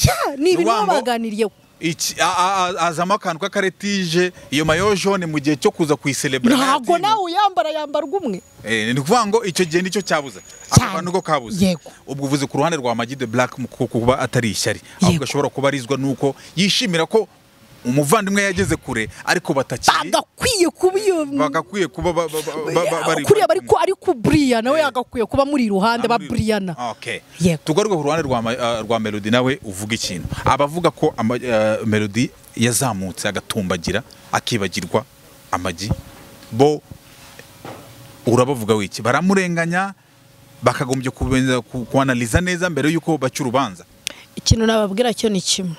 ya ni ibintu Ni wa baba ngo- baganiriyeho iki a- a- a- azamo akantu k'akaretije iyo mayo jone mu gihe cyo kuza kuyiselebura ntabwo nawe uyambara yambarwa umwe ni ukuvuga ngo icyo gihe nicyo cyabuze ako Cyane. kantu ko kabuze Yego. ubwo uvuze ku ruhande rwa Magi de Black mu ku- kuba atari ishyari ahubwo Yego. ashobora kuba arizwa nuko yishimira ko umuvandimwe yageze kure ariko batakiri bagakwiye kuba iyo bagakwiye kuba ba- ba- ba- ba- ba- bari kuriya bari ko ari ku buriya nawe Eh. yagakwiye kuba muri iruhande ba Amuri- buriyana Okay. Yego. tugaruke ku ruhande rwa, ma- eh, rwa melody nawe uvuga ikintu abavuga ko ama, eh, melody yazamutse agatumbagira akibagirwa amagi bo urabavuga wiki baramurenganya bakagombye kubanza ku- kuanaliza neza mbere y'uko baca urubanza ikintu nababwira cyo ni kimwe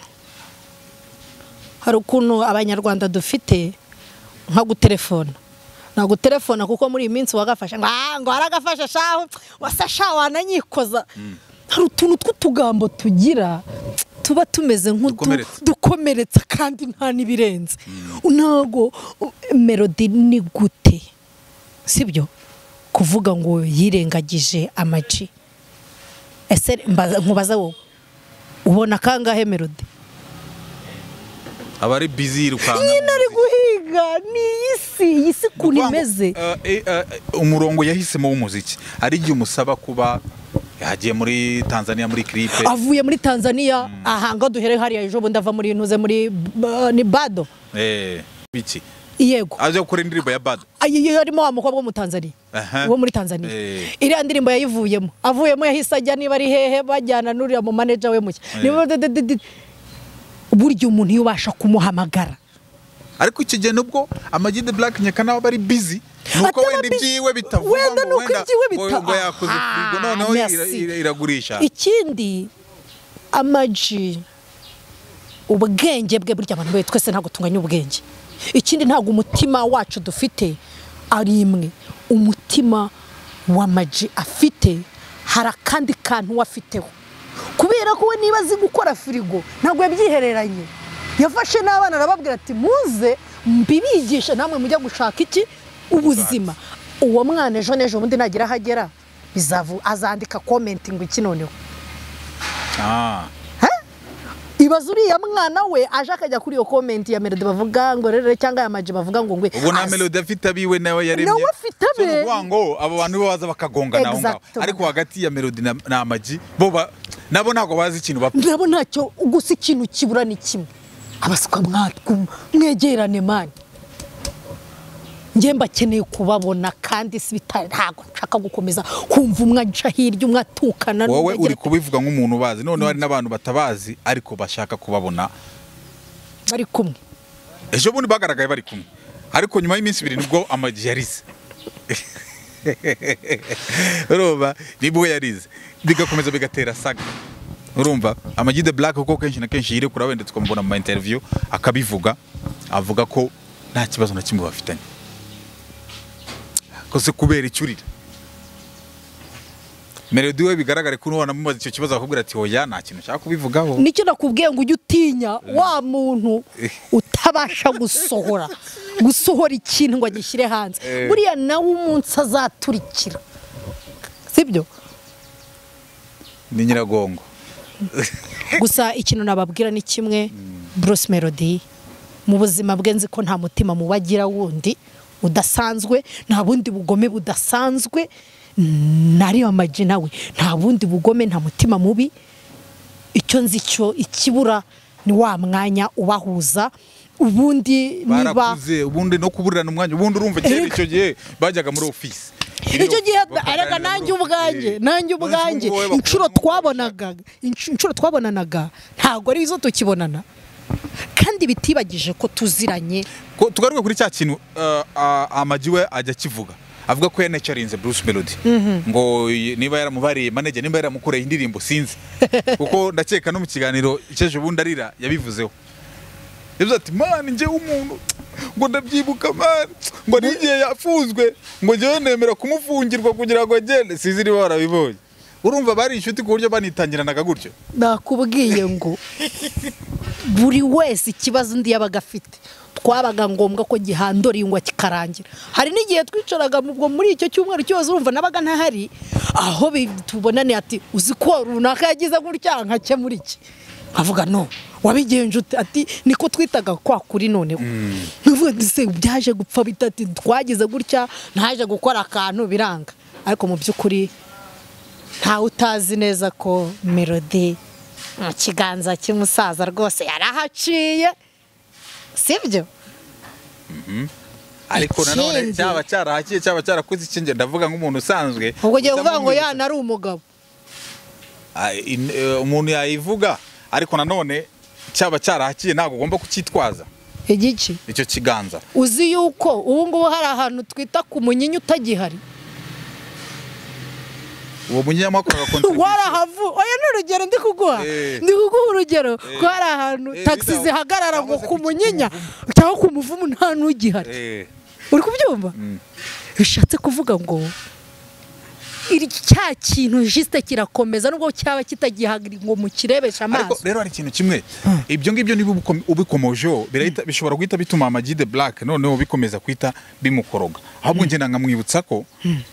hari ukuntu abanyarwanda dufite nko gutelefona nta gutelefona kuko muri iyi minsi wagafashe ngo "Ah, ngo haragafashe shahu wasa shahu wananyikoza hari utuntu tw'utugambo tugira tuba tumeze nk'udu Dukomeretsa. dukomeretsa kandi nta n'ibirenze ntabwo uh, melody ni gute sibyo kuvuga ngo yirengagije amaci ese mbaza- nkubaza wowe ubona kangahe melody aba ari busy yirukanga nyine ari guhiga ni iyi si iyi si ukuntu imeze umurongo yahisemo w'umuziki ari igihe umusaba kuba yagiye muri tanzania muri clipe avuye muri tanzania aha ngo duhere hariya ejo bundi ava muri ntuze muri ba- ni bado eh biki yego aje gukora indirimbo ya bad iyo arimo wa mukobwa wo mu tanzania Aha. uwo muri tanzania Eh. iriya ndirimbo yayivuyemo avuyemo yahise ajya niba ari hehe bajyana n'uriya mu manager we mushya Eh. Niba de- de- de- de- burya umuntu iyo ubasha kumuhamagara ariko icyo gihe nubwo amagi de black nyaka nawe aba ari busy nuko Ataba wenda busy. ibyiwe bitavuga Wenda ngo nuko ibyiwe ngo- bita- ngo yakoze Ah, firigo noneho ira- merci. ira- iragurisha ikindi amaji ubwenge bwe burya abantu be twese ntabwo tunganya ubwenge ikindi ntabwo umutima wacu dufite ari imwe umutima wa maji afite hari akandi kantu we afiteho kubera ko we niba azi gukora firigo ntabwo yabyihereranye yafashe n'abana arababwira ati muze mbibigishe namwe mujya gushaka iki ubuzima uwo mwana ejo n'ejo bundi nagira aho agera bizavu azandika komenti ngo iki noneho Ah, ibaza uriya mwana we aje akajya kuri iyo komenti ya melody bavuga ngo rero cyangwa ya maji bavuga ngo ngwe ubwo nta As- melody afite abiwe nawe yaremye Nawe afite So ni abe. ukuvuga ngo abo bantu bo baza bakagongana aho ngaho Exactement. ariko hagati ya melody na na amagi bo ba- nabo ntabwo bazi ikintu bapfa nabo ntacyo gusa ikintu kibura ni kimwe abasuka mwatwuma mwegerane mani njye mbakeneye kubabona kandi si bitari ntabwo nshaka gukomeza kumva umwe aca hirya umwe atukana wowe n'umwe uri agira- kubivuga nk'umuntu ubazi noneho hari n'abantu batabazi ariko bashaka kubabona bari kumwe ejo bundi bagaragaye bari kumwe ariko nyuma y'iminsi ibiri nibwo amagi yarize urumva nibwo yarize bigakomeza bigatera saga urumva amagi de black kuko kenshi na kenshi yirekura wenda tukamubona mu ma interview akabivuga avuga ko nta kibazo na kimwe bafitanye kose kubera icyo urira melody we bigaragare ko ubona mumaze icyo kibazo akakubwira ati oya nta kintu nshaka kubivugaho nicyo nakubwiye ngo ujye utinya wa muntu utabasha gusohora gusohora ikintu ngo agishyire hanze Eh. buriya nawe umunsi azaturikira sibyo ni nyiragongo gusa ikintu nababwira ni kimwe Bruce Melody mu buzima bwe nzi ko nta mutima muba agira wundi udasanzwe nta bundi bugome budasanzwe nariyo amaji nawe nta bundi bugome nta mutima mubi icyo nzi cyo ikibura ni wa mwanya ubahuza ubundi niba barakuze ubundi no kuburirana umwanya ubundi urumva kera Erega. icyo gihe bajyaga muri ofisi icyo gihe arega nanjye ubwanjye nanjye ubwanjye inshuro twabonaga inshuro twabonanaga ntabwo ari izo tukibonana kandi bitibagije ko tuziranye Ko- tugaruke kuri cya kintu eh, ah, amagi we ajya akivuga avuga ko yanacarinze bruce melody ngo y- niba yaramubariye manager niba yaramukoreye indirimbo sinzi kuko ndakeka no mu kiganiro cy'ejo bundi arira yabivuzeho yavuze ati mani njye w'umuntu ngo ndabyibuka mani ngo n'igihe yafunzwe ngo njyewe nemera kumufungirwa kugira ngo agende sinzi niba warabibonye urumva bari inshuti ku buryo banitangiranaga gutyo nakubwiye ngo buri wese ikibazo undi yabaga afite twabaga ngombwa ko gihandura ingwa kikarangira hari n'igihe twicaraga mu- ubwo muri icyo cyumweru cyose urumva nabaga ntahari aho bi- tubonane ati uzi ko runaka yagize gutya nkakemura iki nkavuga no wabigenje ute?" ati niko twitaga kwa kuri noneho nkavuga ati se byaje gupfa bita ati twagize gutya ntaje gukora akantu biranga ariko mu by'ukuri ntawe utazi neza ko melody mu kiganza cy'umusaza rwose yarahaciye sibyo ariko nanone Ikindi- cyaba cyarahakiye cyaba cyarakoze ikinge ndavuga nk'umuntu usanzwe ubwo ugiye kuvuga ngo utamwumvise. yana ari umugabo Ah, in- eh, umuntu yayivuga ariko nanone cyaba cyarahakiye ntabwo ugomba kucyitwaza igiki icyo kiganza uzi yuko ubu ngubu hari ahantu twita ku munyinya utagihari uwo munyamakuru warahavu oya ni urugero ndi kuguha Eh. ndi kuguha urugero ko Eh. hari ahantu Eh, tagisi bitaho- zihagarara ngo cyangwa se ku ku munyinya cyangwa ku muvumu nta n'ugihari uri kubyumva bishatse kuvuga ngo iri cya kintu jisite kirakomeza nubwo cyaba kitagihagira ngo mukirebeshe ariko amaso rero hari ikintu kimwe ibyo ngibyo niba ubukom- ubikomojeho birahita- bishobora guhita bituma amagi de black noneho bikomeza kwita bimukoroga ahubwo ngenda nkamwibutsa ko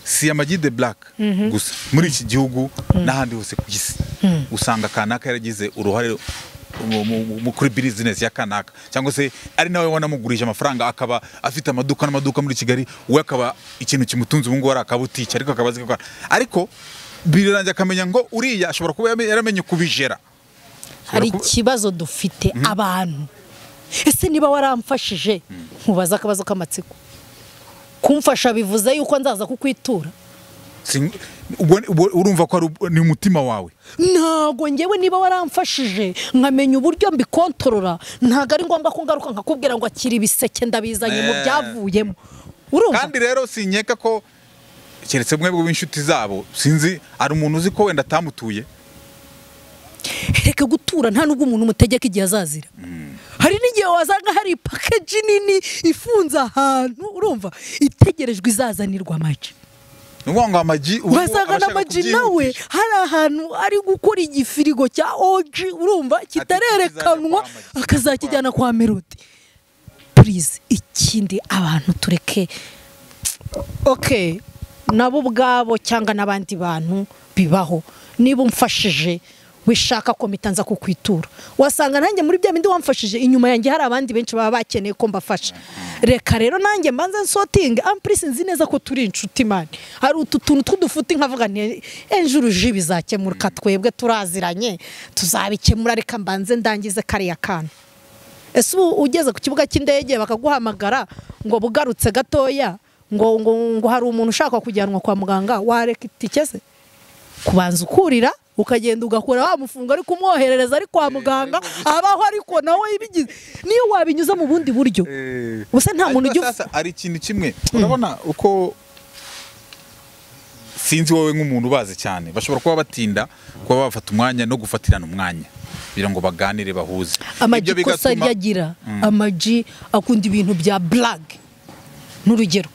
si amagi de black gusa muri iki gihugu n'ahandi hose ku isi usanga kanaka yaragize uruhare mu- mu- mu- kuri bizinesi ya kanaka cyangwa se ari nawe wanamugurije amafaranga akaba afite amaduka n'amaduka muri kigali we akaba ikintu kimutunze ubu ngubu ari akabutike ariko akaba azi gukora ariko birarangira akamenya ngo uriya ashobora kuba yame- yaramenye kubijera hari kuba- ikibazo dufite abantu ese niba waramfashije nkubaza akabazo k'amatsiko kumfasha bivuze yuko nzaza kukwitura Si- ubwo- ubwo urumva ko ari ub- ni umutima wawe ntabwo ngewe niba waramfashije nkamenya uburyo mbikontorora ntabwo ari ngombwa ko ngaruka nkakubwira ngo akiri ibiseke ndabizanye mu Eh. byavuyemo urumva kandi rero sinkeka ko keretse mwebwe b'inshuti zabo sinzi hari umuntu uzi ko wenda atamutuye reka gutura nta nubwo umuntu umutegeka igihe azazira hari n'igihe wasanga hari pakeji nini ifunze ahantu urumva itegerejwe izazanirwa amaji ni ukuvuga ngo amagi ubu wasanga aba ashaka n'amaji nawe kubyihutisha. hari ahantu ari gukora igifirigo cya oji urumva kitarerekanwa kizajya kwa Amagi. akazakijyana kwa melodi purize ikindi abantu tureke oke nabo ubwabo cyangwa n'abandi bantu bibaho niba umfashije wishaka ko mpita nza kukwitura wasanga nanjye muri bya bindi wamfashije inyuma yanjye hari abandi benshi baba bakeneye ko mbafasha reka rero nanjye mbanze nsotinge ampurisi nzi neza ko turi inshuti mani hari utu tuntu tw'udufuti nkavuga nti ejo uruji bizakemuka twebwe turaziranye tuzabikemura reka mbanze ndangize kariya kantu ese ubu ugeze ku kibuga cy'indege bakaguhamagara ngo bugarutse gatoya ngo ngo ngo hari umuntu ushaka kujyanwa kwa muganga wareka itike se kubanza ukurira ukagenda ugakora wa mufungo ariko umwoherereza ari kwa muganga abaho ariko nawe ibigize niyo wabinyuza mu bundi buryo Eh. Ubu se nta muntu Ariko ujya uv- sasa hari ikintu kimwe urabona uko sinzi wowe nk'umuntu ubazi cyane bashobora kuba batinda kuba bafata umwanya no gufatirana umwanya kugira ngo baganire bahuze amagi Ibyo ikosa bigatuma- ryagira amagi akunda ibintu bya burage n'urugero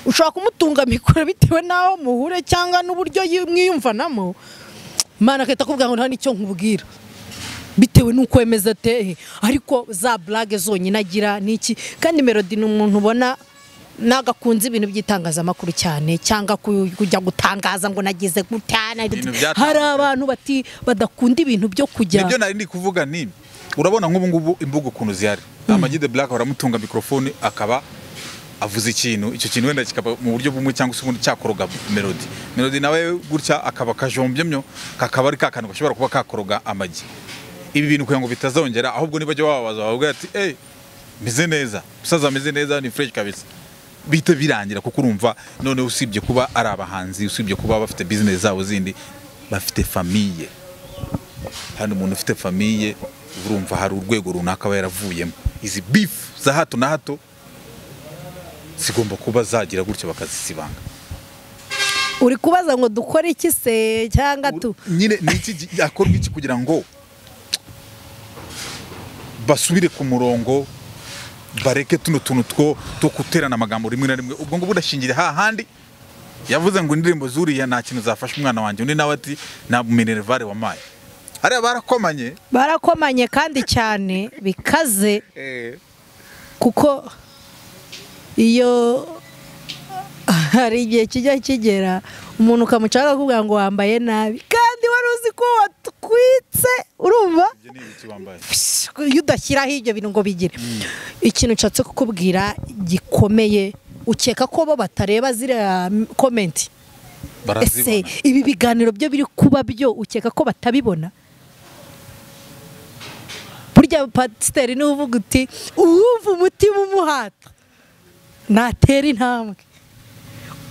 ushobora kumutunga mikoro bitewe n'aho muhure cyangwa n'uburyo yi- mwiyumvanamo mana akahita akubwira ngo nta n'icyo nkubwira bitewe n'uko wemeze atehe ariko za burage zonyine agira n'iki kandi melody ni umuntu ubona ntabwo akunze ibintu by'itangazamakuru cyane cyangwa ku- kujya gutangaza ngo nagize gutya na- Ibintu byatangazwa. hari abantu bati badakunda ibintu byo kujya nibyo nari ndi kuvuga ni urabona nk'ubu ngubu imbuga ukuntu zihari amagi de black baramutunga mikorofone akaba avuze ikintu icyo kintu wenda kikaba mu buryo bumwe cyangwa se ubundi cyakoroga melody melody nawe gutya akaba kajombyemyo kakaba ari kakantu gashobora kuba kakoroga amagi ibi bintu kugira ngo bitazongera ahubwo nibajya bababaza bababwira ati eee meze neza umusaza ameze neza ni fresh kabisa bihita birangira kuko urumva noneho usibye kuba ari abahanzi usibye kuba bafite bizinesi zabo zindi bafite famiye hano umuntu ufite famiye urumva hari urwego runaka aba yaravuyemo izi bifu za hato na hato zigomba kuba zagira gutyo bakazisibanga uri kubaza ngo dukore iki se cyangwa tu nyine ni iki gikorwa iki kugira ngo basubire ku murongo bareke tuno tuntu two two guterana amagambo rimwe na rimwe ubwo ngo budashingira hahandi yavuze ngo indirimbo zuriya nta kintu zafasha umwana wanjye undi nawe ati ntabwo minerivare wampaye hariya barakomanye barakomanye kandi cyane bikaze kuko iyo hari igihe kijya kigera umuntu ukamucaga akakubwira ngo wambaye nabi kandi wari uzi ko watwitse urumva ibyo ni ibiki wambaye iyo udashyiraho ibyo bintu ngo bigire ikintu nshatse kukubwira gikomeye ukeka ko bo batareba ziriya komenti ese barazibona ibi biganiro byo biri kuba byo ukeka ko batabibona burya pasiteri niwe uvuga uti uwumva umutima umuhata natera intambwe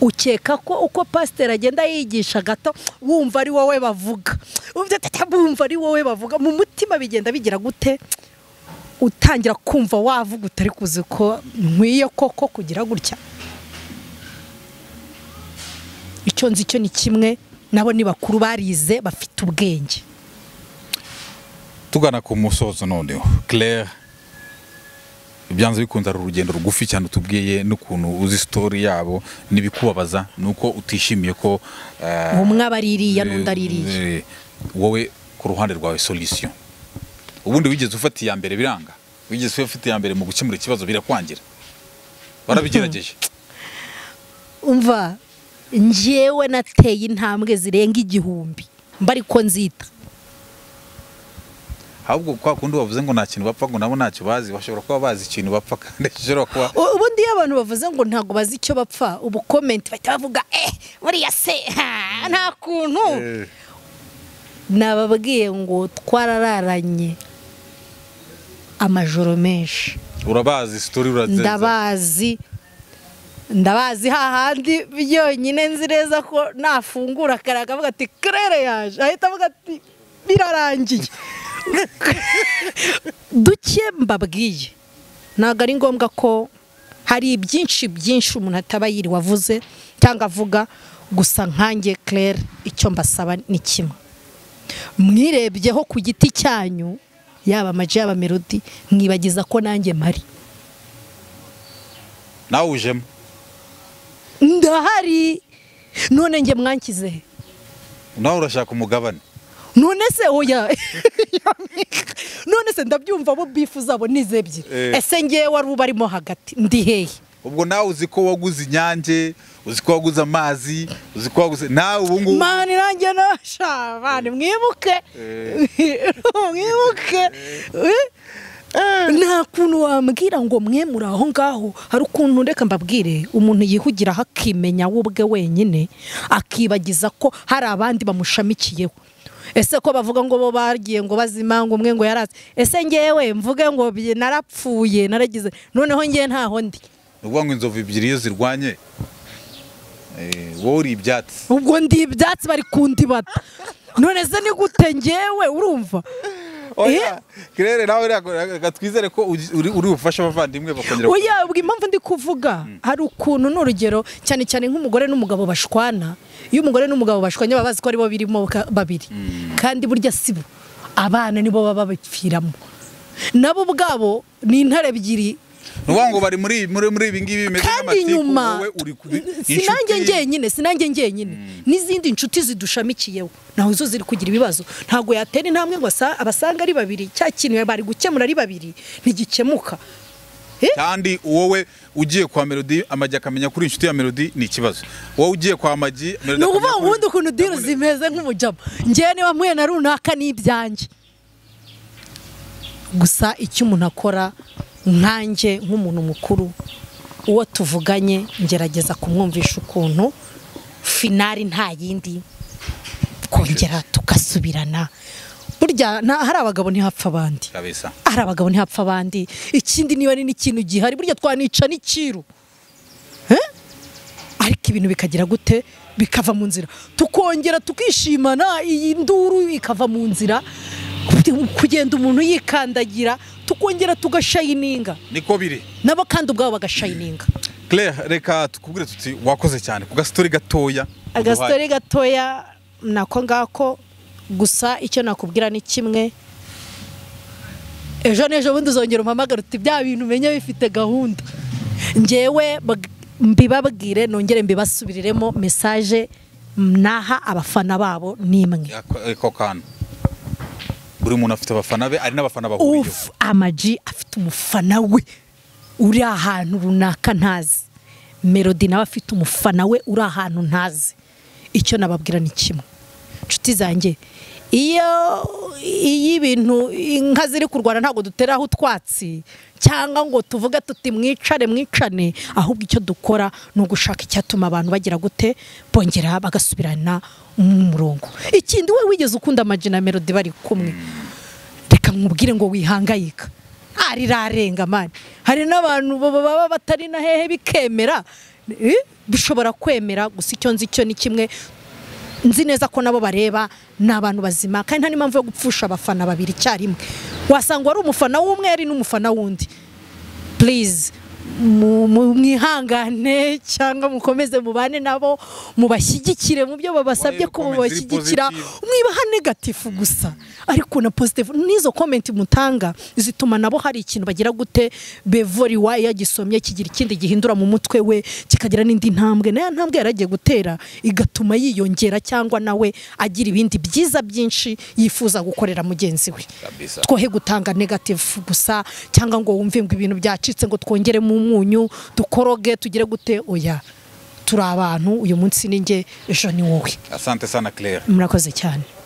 ukeka ko uko pasiteri agenda yigisha gato wumva ari wowe bavuga Wumva tata, wumva ari wowe bavuga mu mutima bigenda bigira gute utangira kumva wavuga utari kuzi ko nkwiye koko kugira gutya icyo nzi cyo ni kimwe nabo ni bakuru barize bafite ubwenge tugana ku musozo noneho claire ibyanze bikunze ari urugendo rugufi cyane utubwiye n'ukuntu uzi sitori yabo n'ibikubabaza ni uko utishimiye ko eh, umwe aba ari iriya n'undi ari iriya eh, wowe ku ruhande rwawe solution ubundi wigeze ufata iya mbere biranga wigeze ufata iya mbere mu gukemura ikibazo birakwangira barabigerageje umva njyewe nateye intambwe zirenga igihumbi mba ariko nzita ahubwo kwa kundi bavuze ngo nta kintu bapfa ngo nabo ntacyo bazi bashobora kuba bazi ikintu bapfa kandi gishobora kuba U- ubundi iyo abantu bavuze ngo ntabwo bazi icyo bapfa ubu komenti bahita bavuga eh buriya se ha, nta kuntu nababwiye ngo twarararanye amajoro menshi urabazi sitori urazenza ndabazi ndabazi hahandi byonyine nzi neza ko nafungura kare akavuga ati kerere yaje ahita avuga ati birarangiye duke mbabwiye ntabwo ari ngombwa ko hari ibyinshi byinshi umuntu ataba yiriwe avuze cyangwa avuga gusa nkange kerere icyo mbasaba ni kimwe mwirebyeho ku giti cyanyu yaba amaji yaba melodi mwibagiza ko nanjye mpari nawe ujemo ndahari none njye mwankize he? nawe urashaka umugabane none se oya none se ndabyumva bo bifu zabo ni izo ebyiri Eh. ese ngewe wari ubarimo hagati ndi hehe ubwo nawe uzi ko waguze inyange uzi ko waguze amazi uzi ko waguze nawe ubu ngubu mani nanjye nasha mani mwibuke mwibuke Eh? nta kuntu wambwira ngo mwe muri aho ngaho hari ukuntu reka mbabwire umuntu yihugiraho akimenya we ubwe wenyine akibagiza ko hari abandi bamushamikiyeho ese ko bavuga ngo bo bagiye ngo bazima ngo umwe ngo yaraze ese ngewe mvuge ngo bi- narapfuye naragize noneho ngewe ntaho ndi ni ukuvuga ngo inzovu ebyiri iyo zirwanye eh, wowe uri ibyatsi ubwo ndi ibyatsi bari kundibata none se ni gute ngewe urumva oya kirere nawe reka- reka twizere ko ugi- uri uri bufashe abavandimwe bakongera Oya, ubwo impamvu ndi kuvuga hari ukuntu ni urugero cyane cyane nk'umugore n'umugabo bashwana iyo umugore n'umugabo bashwanye baba bazi ko aribo birimo ka- babiri kandi burya si bo abana nibo baba babipfiramo nabo ubwabo ni intare ebyiri ni ukuvuga ngo bari muri muri muri ibi ngibi bimeze kandi nk'amatiku, nyuma wowe uri kubi sinanjye ngenyine sinanjye ngenyine n'izindi nshuti zidushamikiyeho nawe zo ziri kugira ibibazo ntabwo yatera intambwe ngo asa- abasanga ari babiri cya kintu bari gukemura ari babiri ntigikemuka kandi wowe ugiye kwa melody amagi akamenya kuri inshuti ya melody ni ikibazo wowe ugiye kwa amagi melody ni ukuvuga ngo akamenya ubundi kuri- ukuntu diri zimeze nk'umujama ngewe niba mpuye na runaka ni ibyanjye gusa icyo umuntu akora nkanjye nk'umuntu mukuru uwo tuvuganye ngerageza kumwumvisha ukuntu finari nta yindi twongera tugasubirana burya nta- hari abagabo ntihapfa abandi kabisa hari abagabo ntihapfa abandi ikindi niba ari n'ikintu gihari burya twanica n'ikiru ariko ibintu bikagira gute bikava mu nzira tukongera tukishimana iyi nduru ikava mu nzira kugenda umuntu yikandagira tukongera tugashayininga niko biri nabo kandi ubwabo bagashayininga claire reka tukubwire tuti wakoze cyane ku gasitori gatoya agasitore gatoya nako ngako gusa icyo nakubwira ni kimwe ejo n'ejo bundi uzongera umpamagara uti bya bintu umenye bifite gahunda ngewe bag- mbibabwire nongere mbibasubiriremo mesaje naha abafana babo ni imwe Yako- ako kantu buri muntu afite abafana be ari n'abafana bahuriyeho ufu amaji afite umufana we uri ahantu runaka ntazi melody nawe afite umufana we uri ahantu ntazi icyo nababwira ni kimwe inshuti zanjye iyo iyo ibintu inka ziri kurwana ntabwo duteraho utwatsi cyangwa ngo tuvuge tuti mwicare mwicane ahubwo icyo dukora ni ugushaka icyatuma abantu bagira gute bongera bagasubirana mu murongo ikindi we wigeze ukunda amajina na melody bari kumwe reka nkubwire ngo wihangayika arirarenga mani hari n'abantu baba baba batari na hehe bikemera eh, bishobora kwemera gusa icyo nzi cyo ni kimwe nzi neza ko nabo bareba ni abantu bazima kandi nta n'impamvu yo gupfusha abafana babiri icyarimwe wasanga wari umufana w'umwe yari n'umufana w'undi purize mwihangane cyangwa mukomeze mubane nabo mubashyigikire mu byo babasabye Wayo ko comments ziri mubashyigikira positive. mwibaha negatifu gusa ariko na positive n'izo komenti mutanga zituma nabo hari ikintu bagira gute bevori wa yagisomye kigira ikindi gihindura mu mutwe we kikagira n'indi ntambwe na ya ntambwe yari agiye gutera igatuma yiyongera cyangwa nawe agira ibindi byiza byinshi yifuza gukorera mugenzi we Kabisa. twohe gutanga negatifu gusa cyangwa ngo wumve ngo ibintu byacitse ngo twongeremo umunyu dukoroge tugire gute oya turi abantu uyu munsi ni njye ejo ni wowe asante sana claire murakoze cyane